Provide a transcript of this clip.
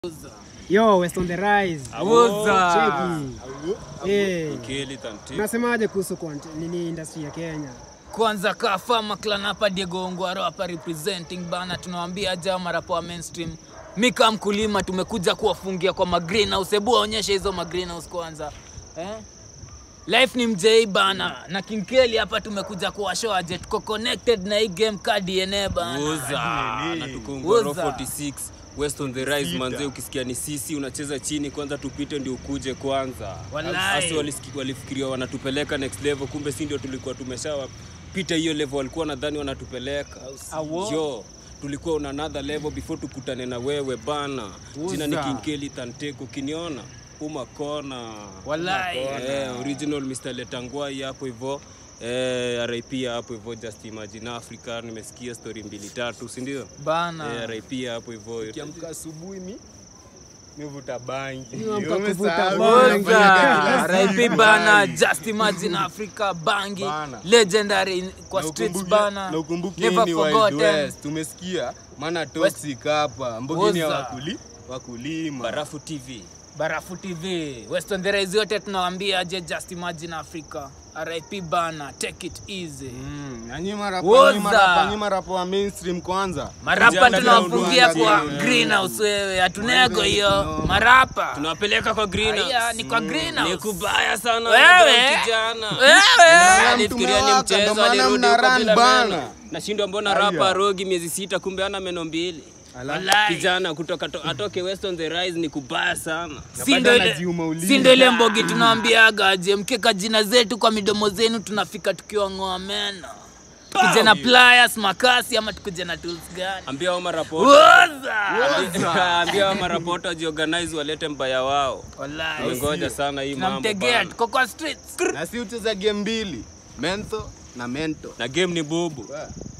Yo, West on the rise. Awuza. Cheki. Eh. Keli tanti. Unasemaje kuhusu content- nini industry ya Kenya? kwanza kaa fama clan hapa Diego Ongwaro hapa representing bana, tunawaambia aja marapo wa mainstream. Mi kama mkulima tumekuja kuwafungia kwa magreenhouse. Hebu waonyeshe hizo magreenhouse kwanza eh? Life ni mjei bana na King Kelly hapa tumekuja kuwashow aje tuko connected na hii game ka DNA bana. Uza. Na tuko Ngoro Uza. 46 West on the rise manze, ukisikia ni sisi unacheza chini kwanza, tupite ndio ukuje kwanza. Wallahi. Hasa walisiki- walifikiria wanatupeleka next level, kumbe si ndio tulikuwa tumeshawapita hiyo level, walikuwa nadhani wanatupeleka. Awo. Jo, tulikuwa on another level before tukutane na wewe bana. Jina ni King Kelly Tanteko, ukiniona uma kona Wallahi. Eh, original Mr. Letangwai hapo hivyo eh, RIP hapo hivyo Just Imagine Africa. Nimesikia story mbili tatu, si ndio? Bana. Eh, RIP hapo hivyo Kiamka asubuhi mi nivuta bangi. Niamka Umesahau kuvuta vile bangi. nafanya kila RIP siku bana, bangi. just imagine Africa bangi Bana. legendary in- kwa Na streets ukumbuke- bana, na ukumbuke never hii ni Wild forgotten. West. Tumesikia maana toxic hapa mbogini ya Oza. wakuli wakulima. Barafu TV. Barafu TV, West on the Rise yote tunawaambia aje just imagine Africa. RIP bana, take it easy. Mm, na nyinyi marapa, Woza. nyinyi marapa, nyinyi marapa wa mainstream kwanza. Marapa Vijana tunawafungia tunauangalia. kwa greenhouse wewe, hatunego hiyo. Marapa. Tunawapeleka kwa greenhouse. Aya, ni kwa greenhouse. Ni kubaya sana Wewe. wewe kijana. Wewe. Alifikiria ni Tumewaka, mchezo, ndo maana alirudi mna huko run bila bana. meno. Nashindwa mbona Aya. rapa rogi miezi sita kumbe ana meno mbili. Wallahi. Kijana kutoka to, atoke West on the rise ni kubaya sana. Si ndo ile- anajiuma ulimi. si ndo ile mbogi tunaambiaga aje mkeka jina zetu kwa midomo zenu tunafika tukiwa ng'oa meno tukuje na pliers makasi ama tukuje na tools gani Ambia hao marapota. Woza! Ambia hao marapota wajiorganize walete mbaya wao. Wallahi. Tumengoja sana hii mambo. tunamtegea bana. tuko kwa streets Na si ucheza game mbili. Mentho na mento. Na game ni bubu. Wa.